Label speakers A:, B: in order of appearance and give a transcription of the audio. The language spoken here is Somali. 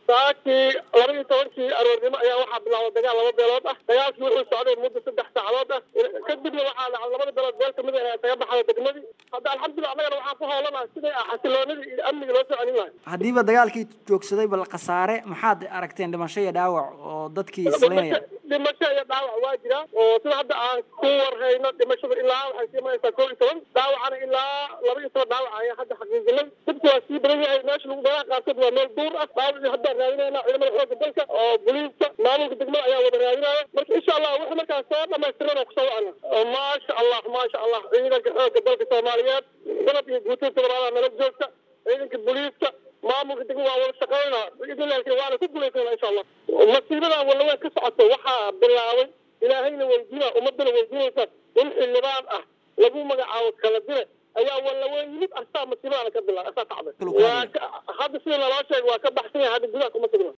A: saakii laba iyo tobankii aroornimo ayaa waxaa bilaabay dagaal laba beelood ah dagaalkii wuxuu socday muddo saddex saacadood ah kadibna waxaa dhacay labada beelood beel kamid ah isaga baxday degmadii hadda alxamdulillah annagana waxaan ku howlanaha siday ah xasiloonidii iyo amniga loo soo celin lahay
B: haddiiba dagaalkii joogsaday bal khasaare maxaad aragteen dhimasho iyo dhaawac oo dadkii islaynaya
A: dhimasho iyo dhaawac waa jira oo sida hadda aan ku warhayno dhimashada ilaa waxay sii maraysaa koo iyo toban dhaawacana ilaa laba iyo toban dhaawac ayaa hadda xaqiijinay dadku waa sii badan yahay meesha lagu meelaha qaarkood waa meel duur ah dhaawacii haddaan raadinayna ciidamada xoogga dalka oo booliiska maamulka degmada ayaa wada raadinaya marka insha allah wixii markaas soo dhamaystirana kusoo wacna maasha allah maasha allah ciidanka xoogga dalka soomaaliyeed dalab iyo guutada toddobaada nala joogta ciidanka booliiska maamulka degmada waa wada shaqaynaa biidnillahi waana ku guulaysana insha allah masiibadan walaweyn ka socoto waxaa bilaabay ilaahayna weydiina ummadana weydiinaysa in xildhibaan ah lagu magacaabo kala dire ayaa walaweyn yimid asaa masiibadana ka bilaa asaa kacday waa hadda sida naloo sheega waa ka baxsan yahay hadda gudaha kuma sugna